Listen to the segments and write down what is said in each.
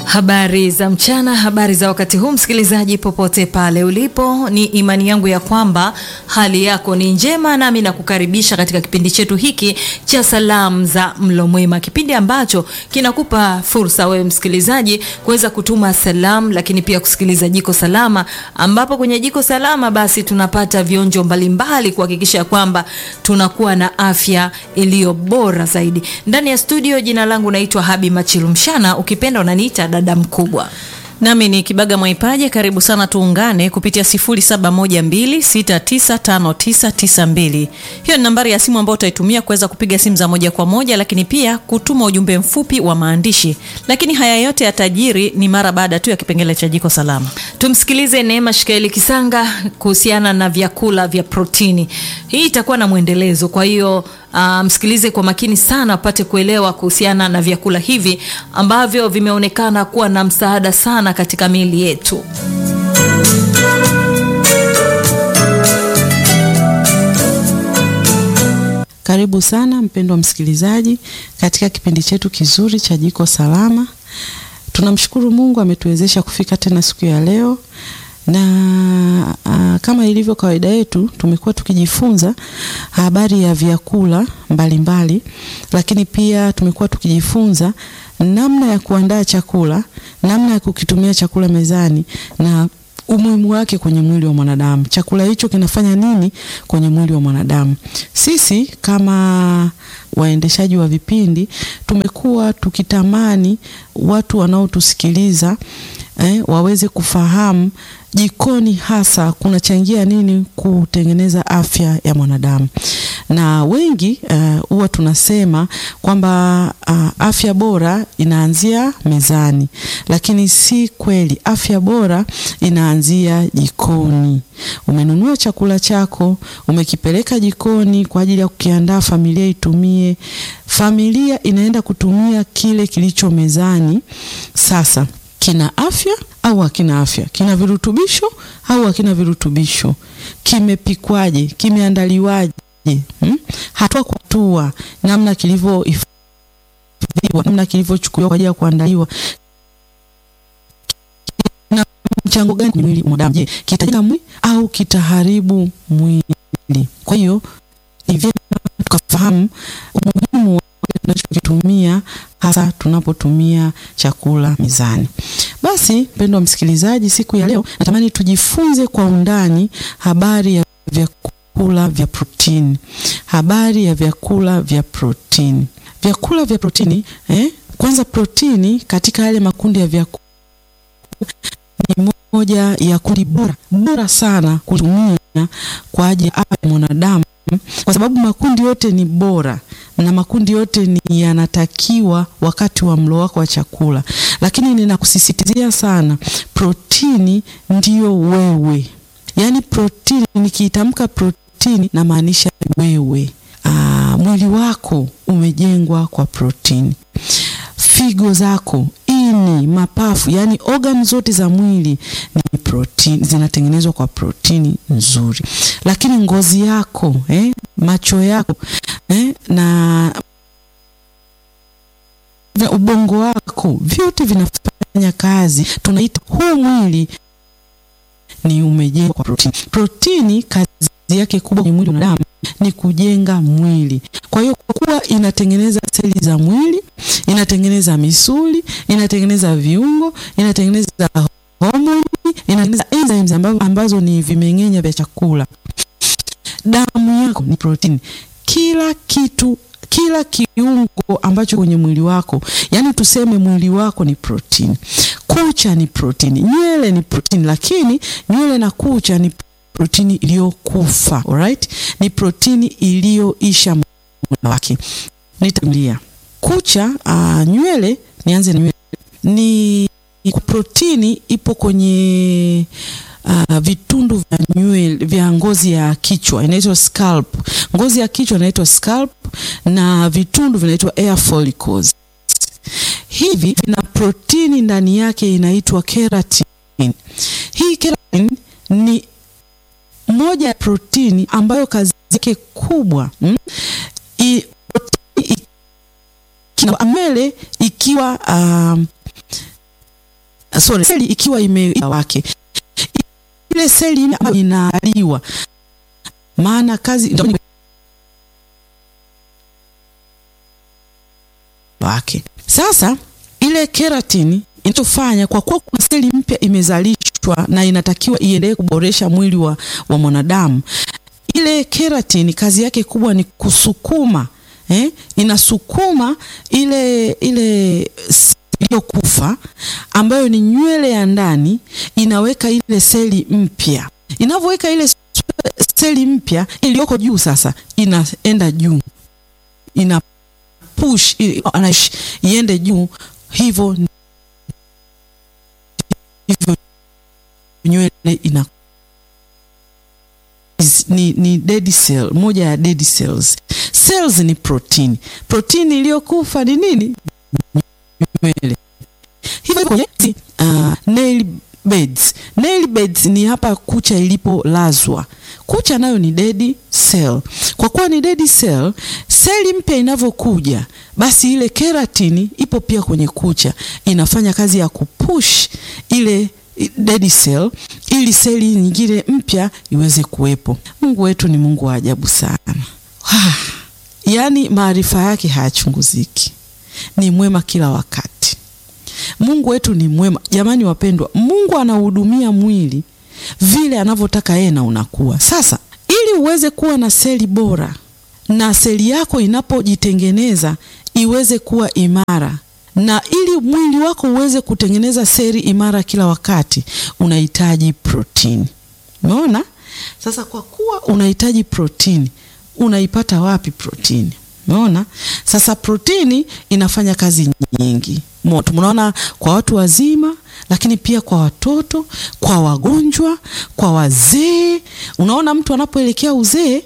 Habari za mchana, habari za wakati huu, msikilizaji popote pale ulipo, ni imani yangu ya kwamba hali yako ni njema, nami nakukaribisha katika kipindi chetu hiki cha salamu za mlo mwema, kipindi ambacho kinakupa fursa wewe msikilizaji kuweza kutuma salamu, lakini pia kusikiliza Jiko Salama, ambapo kwenye Jiko Salama basi tunapata vionjo mbalimbali kuhakikisha kwamba tunakuwa na afya iliyo bora zaidi. Ndani ya studio, jina langu naitwa Habi Machilumshana, ukipenda unaniita dada mkubwa. Nami ni Kibaga Mwaipaje, karibu sana tuungane kupitia 0712695992. Hiyo ni nambari ya simu ambayo utaitumia kuweza kupiga simu za moja kwa moja, lakini pia kutuma ujumbe mfupi wa maandishi. Lakini haya yote yatajiri ni mara baada tu ya kipengele cha Jiko Salama. Tumsikilize Neema Shikaeli Kisanga kuhusiana na vyakula vya protini. Hii itakuwa na mwendelezo, kwa hiyo uh, msikilize kwa makini sana apate kuelewa kuhusiana na vyakula hivi ambavyo vimeonekana kuwa na msaada sana katika miili yetu. Karibu sana mpendwa msikilizaji katika kipindi chetu kizuri cha Jiko Salama. Tunamshukuru Mungu ametuwezesha kufika tena siku ya leo na a, kama ilivyo kawaida yetu tumekuwa tukijifunza habari ya vyakula mbalimbali mbali, lakini pia tumekuwa tukijifunza namna ya kuandaa chakula, namna ya kukitumia chakula mezani na umuhimu wake kwenye mwili wa mwanadamu. Chakula hicho kinafanya nini kwenye mwili wa mwanadamu? Sisi kama waendeshaji wa vipindi tumekuwa tukitamani watu wanaotusikiliza eh, waweze kufahamu jikoni hasa kunachangia nini kutengeneza afya ya mwanadamu. Na wengi huwa uh, tunasema kwamba uh, afya bora inaanzia mezani, lakini si kweli. Afya bora inaanzia jikoni. Umenunua chakula chako, umekipeleka jikoni kwa ajili ya kukiandaa familia itumie. Familia inaenda kutumia kile kilicho mezani. Sasa kina afya au hakina afya? Kina virutubisho au hakina virutubisho? Kimepikwaje? Kimeandaliwaje? Hmm? Hatua kwa hatua, namna kilivyohifadhiwa, namna kilivyochukuliwa kwa ajili ya kuandaliwa, na mchango gani kwenye mwili wa mwanadamu? Je, kitajenga mwili au kitaharibu mwili? Kwa hiyo ni vyema tukafahamu umuhimu wa tunachokitumia hasa tunapotumia chakula mezani. Basi mpendwa msikilizaji, siku ya leo natamani tujifunze kwa undani habari ya vyakula vya protini. Habari ya vyakula vya protini. Vyakula vya protini eh? Kwanza, protini katika yale makundi ya vyakula ni moja ya kundi bora bora sana kutumia kwa ajili ya afya ya mwanadamu, kwa sababu makundi yote ni bora na makundi yote ni yanatakiwa wakati wa mlo wako wa chakula, lakini ninakusisitizia sana, protini ndiyo wewe. Yaani protini, nikiitamka protini namaanisha wewe. Aa, mwili wako umejengwa kwa protini. Figo zako, ini, mapafu, yani organ zote za mwili ni protini, zinatengenezwa kwa protini nzuri. Lakini ngozi yako eh, macho yako eh, na ubongo wako vyote vinafanya kazi. Tunaita huu mwili ni umejengwa kwa protini. Protini kazi yake kubwa kwenye mwili wa mwanadamu ni kujenga mwili. Kwa hiyo kwa kuwa inatengeneza seli za mwili, inatengeneza misuli, inatengeneza viungo, inatengeneza homoni, inatengeneza enzymes ambazo, ambazo ni vimeng'enya vya chakula. Damu yako ni protini. Kila kitu kila kiungo ambacho kwenye mwili wako, yani tuseme mwili wako ni protini. Kucha ni protini, nywele ni protini, lakini nywele na kucha ni protini iliyokufa. Alright, ni protini iliyoisha muda wake. Nitarudia kucha, uh, nywele. Nianze na nywele, ni protini ipo kwenye Uh, vitundu vya nywele vya ngozi ya kichwa inaitwa scalp. Ngozi ya kichwa inaitwa scalp na vitundu vinaitwa hair follicles. Hivi vina protini ndani yake inaitwa keratin. Hii keratin ni moja ya protini ambayo kazi yake kubwa mm, i, protini, i, nywele ikiwa um, sorry, seli ikiwa ime wake ile seli ambayo inaaliwa, maana kazi wake. Sasa ile keratini inachofanya kwa kuwa kuna seli mpya imezalishwa na inatakiwa iendelee kuboresha mwili wa, wa mwanadamu, ile keratini kazi yake kubwa ni kusukuma eh, inasukuma ile ile iliyokufa ambayo ni nywele ya ndani, inaweka ile seli mpya. Inavyoweka ile seli mpya iliyoko juu, sasa inaenda juu, ina push iende juu, hivyo hivyo nywele ina ni, ni dead cell, moja ya dead cells. Cells ni protini. Protini iliyokufa ni nini? Nywele. Hivyo kwenye uh, nail beds. Nail beds ni hapa kucha ilipolazwa. Kucha nayo ni dead cell. Kwa kuwa ni dead cell, seli mpya inavyokuja, basi ile keratini ipo pia kwenye kucha, inafanya kazi ya kupush ile dead cell ili seli nyingine mpya iweze kuwepo. Mungu wetu ni Mungu wa ajabu sana. Yaani maarifa yake hayachunguziki, ni mwema kila wakati. Mungu wetu ni mwema jamani, wapendwa. Mungu anahudumia mwili vile anavyotaka yeye na unakuwa. Sasa ili uweze kuwa na seli bora na seli yako inapojitengeneza iweze kuwa imara na ili mwili wako uweze kutengeneza seli imara kila wakati unahitaji protini. Umeona? Sasa kwa kuwa unahitaji protini, unaipata wapi protini? Umeona? Sasa protini inafanya kazi nyingi. Tunaona kwa watu wazima, lakini pia kwa watoto, kwa wagonjwa, kwa wazee. Unaona mtu anapoelekea uzee,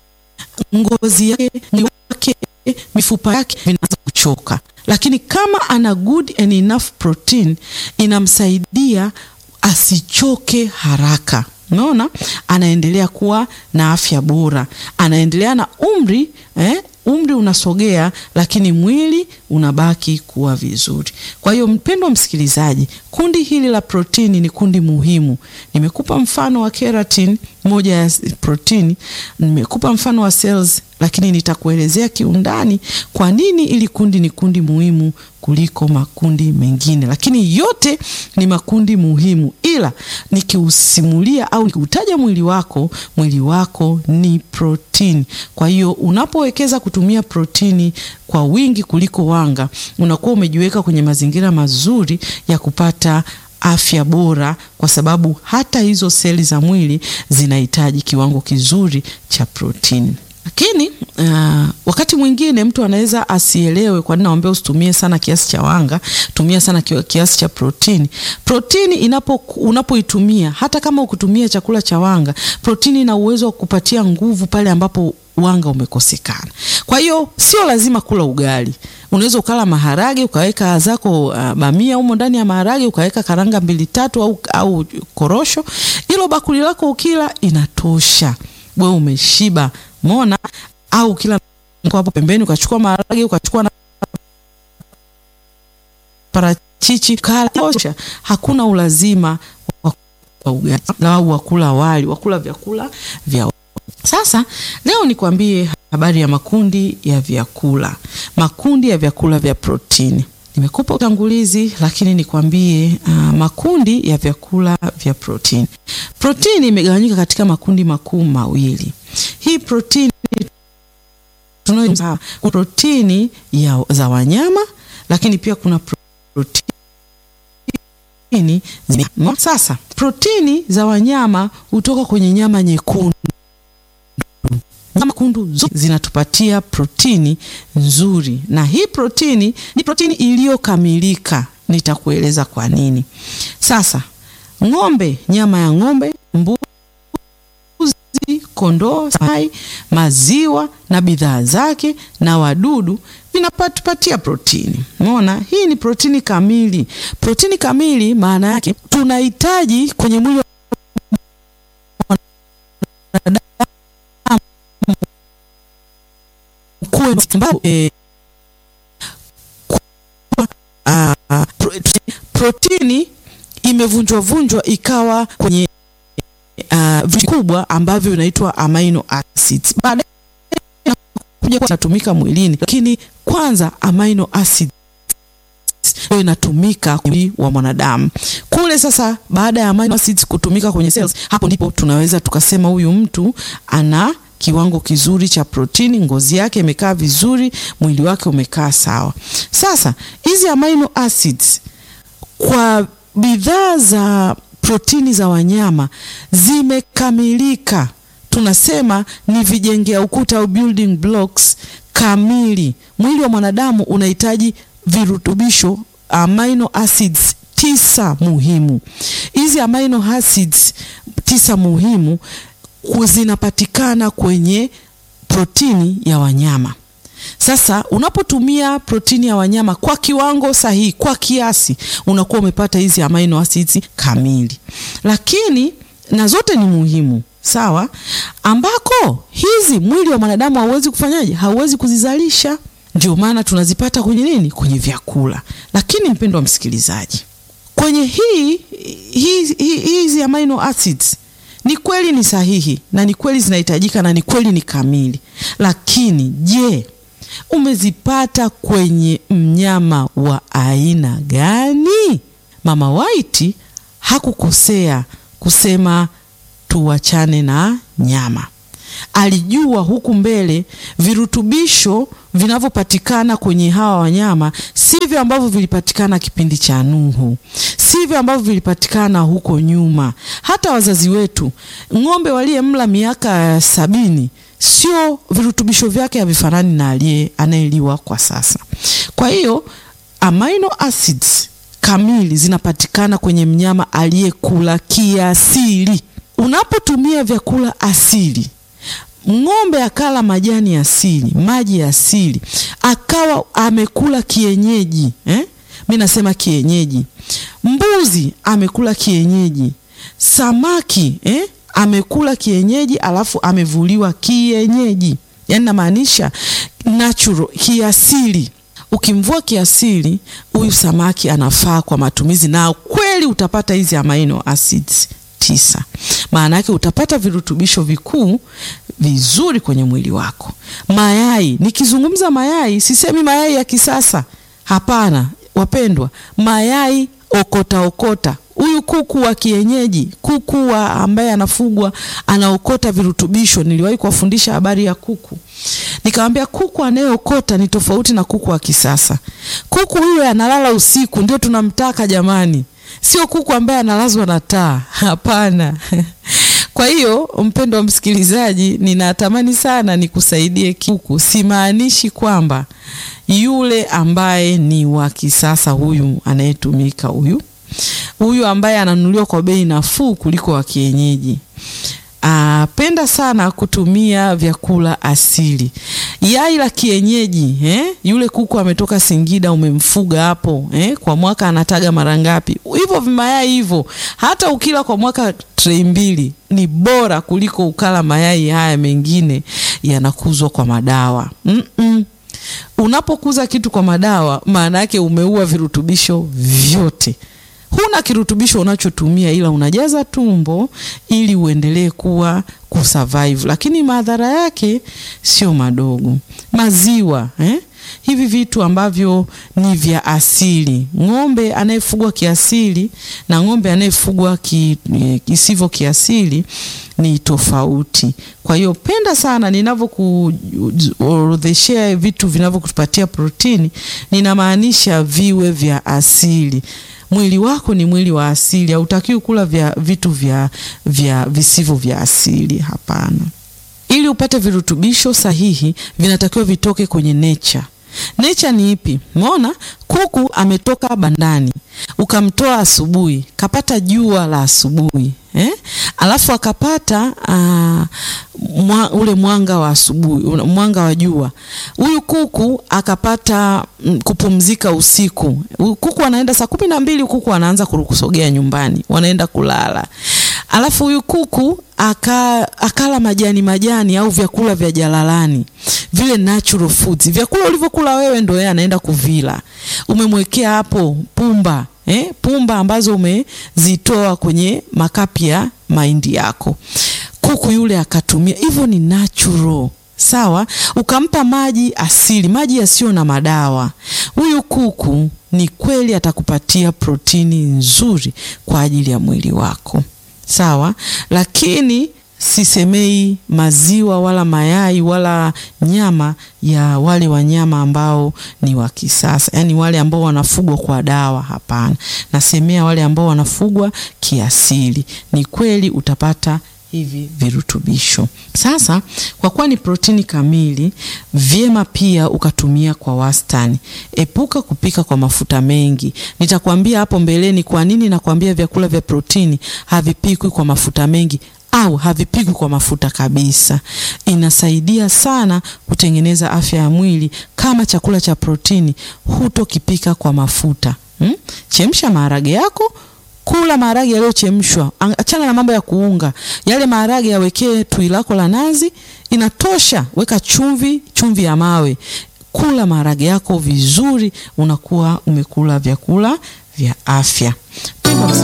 ngozi yake, mwili wake, mifupa yake vinaanza kuchoka lakini kama ana good and enough protein inamsaidia asichoke haraka. Unaona, anaendelea kuwa na afya bora, anaendelea na umri eh, umri unasogea, lakini mwili unabaki kuwa vizuri. Kwa hiyo mpendwa msikilizaji, kundi hili la protini ni kundi muhimu. Nimekupa mfano wa keratin, moja ya protini, nimekupa mfano wa cells, lakini nitakuelezea kiundani kwa nini ili kundi ni kundi muhimu kuliko makundi mengine, lakini yote ni makundi muhimu, ila nikiusimulia au nikiutaja mwili wako, mwili wako ni protini. Kwa hiyo unapowekeza kutumia protini kwa wingi kuliko wanga, unakuwa umejiweka kwenye mazingira mazuri ya kupata afya bora, kwa sababu hata hizo seli za mwili zinahitaji kiwango kizuri cha protini. Lakini uh, wakati mwingine mtu anaweza asielewe. Kwa nini naomba usitumie sana kiasi cha wanga, tumia sana kiasi cha protini. Protini inapo unapoitumia, hata kama ukutumia chakula cha wanga, protini ina uwezo wa kupatia nguvu pale ambapo wanga umekosekana. Kwa hiyo sio lazima kula ugali. Unaweza ukala maharage ukaweka zako uh, bamia humo ndani ya maharage ukaweka karanga mbili tatu au, au korosho. Hilo bakuli lako ukila inatosha, wewe umeshiba. Umeona? Au kila hapo pembeni ukachukua maharage ukachukua na parachichi kala tosha. Hakuna ulazima wa ugali au wakula wali, wakula vyakula vya sasa leo nikwambie habari ya makundi ya vyakula, makundi ya vyakula vya protini. Nimekupa utangulizi, lakini nikwambie uh, makundi ya vyakula vya protini. Protini imegawanyika katika makundi makuu mawili. Hii protini tunayo protini ya, za wanyama, lakini pia kuna protini za... Sasa protini za wanyama hutoka kwenye nyama nyekundu nyama kundu zote zinatupatia protini nzuri, na hii protini ni protini iliyokamilika. Nitakueleza kwa nini. Sasa ng'ombe, nyama ya ng'ombe, mbuzi, kondoo, samaki, maziwa na bidhaa zake na wadudu vinatupatia protini. Umeona, hii ni protini kamili. Protini kamili maana yake tunahitaji kwenye mwili E, uh, protini imevunjwa vunjwa ikawa kwenye uh, vikubwa ambavyo vinaitwa amino acids. Baadaye kuja inatumika mwilini, lakini kwanza amino acids ndio inatumika mwili wa mwanadamu kule. Sasa baada ya amino acids kutumika kwenye cells, hapo ndipo tunaweza tukasema huyu mtu ana kiwango kizuri cha protini, ngozi yake imekaa vizuri, mwili wake umekaa sawa. Sasa hizi amino acids kwa bidhaa za protini za wanyama zimekamilika, tunasema ni vijengea ukuta au building blocks kamili. Mwili wa mwanadamu unahitaji virutubisho amino acids tisa muhimu. Hizi amino acids tisa muhimu zinapatikana kwenye protini ya wanyama. Sasa unapotumia protini ya wanyama kwa kiwango sahihi, kwa kiasi, unakuwa umepata hizi amino acids kamili, lakini na zote ni muhimu sawa, ambako hizi mwili wa mwanadamu hauwezi kufanyaje? Hauwezi kuzizalisha. Ndio maana tunazipata kwenye nini? Kwenye vyakula. Lakini mpendo wa msikilizaji, kwenye hii hizi hi, hi, amino acids ni kweli ni sahihi na ni kweli zinahitajika na ni kweli ni kamili, lakini je, umezipata kwenye mnyama wa aina gani? Mama White hakukosea kusema tuachane na nyama. Alijua huku mbele virutubisho vinavyopatikana kwenye hawa wanyama sivyo ambavyo vilipatikana kipindi cha Nuhu, sivyo ambavyo vilipatikana huko nyuma. Hata wazazi wetu, ng'ombe waliyemla miaka sabini, sio virutubisho vyake havifanani na aliye anayeliwa kwa sasa. Kwa hiyo amino acids kamili zinapatikana kwenye mnyama aliyekula kiasili. Unapotumia vyakula asili ng'ombe akala majani asili, maji asili, akawa amekula kienyeji eh? Mi nasema kienyeji. Mbuzi amekula kienyeji, samaki eh? amekula kienyeji, alafu amevuliwa kienyeji, yaani namaanisha natural, kiasili. Ukimvua kiasili, huyu samaki anafaa kwa matumizi, na kweli utapata hizi amino acids tisa. Maana yake utapata virutubisho vikuu vizuri kwenye mwili wako. Mayai, nikizungumza mayai sisemi mayai ya kisasa, hapana wapendwa, mayai okota okota. Huyu kuku wa kienyeji, kuku wa ambaye anafugwa anaokota virutubisho. Niliwahi kuwafundisha habari ya kuku, nikamwambia kuku anayeokota ni tofauti na kuku wa kisasa. Kuku huyo analala usiku, ndio tunamtaka jamani, sio kuku ambaye analazwa na taa, hapana. Kwa hiyo mpendo wa msikilizaji, ninatamani sana nikusaidie kuku. Simaanishi kwamba yule ambaye ni wa kisasa, huyu anayetumika, huyu huyu ambaye ananunuliwa kwa bei nafuu kuliko wa kienyeji. Ah, penda sana kutumia vyakula asili. Yai la kienyeji eh? Yule kuku ametoka Singida, umemfuga hapo eh? Kwa mwaka anataga mara ngapi? Hivyo vimayai hivyo, hata ukila kwa mwaka trei mbili ni bora kuliko ukala mayai haya mengine yanakuzwa kwa madawa mm -mm. Unapokuza kitu kwa madawa, maana yake umeua virutubisho vyote huna kirutubisho unachotumia ila unajaza tumbo ili uendelee kuwa kusurvive, lakini madhara yake sio madogo. Maziwa eh? Hivi vitu ambavyo ni vya asili, ng'ombe anayefugwa kiasili na ng'ombe anayefugwa ki, kisivyo kiasili ni tofauti. Kwa hiyo penda sana ninavyokuorodheshea vitu vinavyokupatia protini, ninamaanisha viwe vya asili. Mwili wako ni mwili wa asili, hautakiwi kula vya vitu vya, vya visivyo vya asili. Hapana. Ili upate virutubisho sahihi, vinatakiwa vitoke kwenye nature. Nature ni ipi? Umeona, kuku ametoka bandani, ukamtoa asubuhi, kapata jua la asubuhi eh? Alafu akapata uh, mwa, ule mwanga wa asubuhi, mwanga wa jua. Huyu kuku akapata mm, kupumzika usiku. Kuku anaenda saa kumi na mbili, kuku anaanza kusogea nyumbani, wanaenda kulala. Alafu huyu kuku aka, akala majani majani au vyakula vya jalalani vile natural foods, vyakula ulivyokula wewe ndo yeye anaenda kuvila. Umemwekea hapo pumba eh, pumba ambazo umezitoa kwenye makapi ya mahindi yako. Kuku yule akatumia hivyo, ni natural sawa. Ukampa maji asili, maji yasiyo na madawa. Huyu kuku ni kweli atakupatia protini nzuri kwa ajili ya mwili wako, sawa. Lakini sisemei maziwa wala mayai wala nyama ya wale wanyama ambao ni wa kisasa, yaani wale ambao wanafugwa kwa dawa. Hapana, nasemea wale ambao wanafugwa kiasili. Ni kweli utapata hivi virutubisho. Sasa kwa kuwa ni protini kamili, vyema pia ukatumia kwa wastani. Epuka kupika kwa mafuta mengi. Nitakwambia hapo mbeleni kwa nini nakwambia vyakula vya protini havipikwi kwa mafuta mengi au havipikwi kwa mafuta kabisa. Inasaidia sana kutengeneza afya ya mwili. Kama chakula cha protini hutokipika kwa mafuta hmm? Chemsha maharage yako Kula maharage yaliyochemshwa, achana na mambo ya kuunga. Yale maharage yawekee tui lako la nazi, inatosha. Weka chumvi, chumvi ya mawe. Kula maharage yako vizuri, unakuwa umekula vyakula vya afya.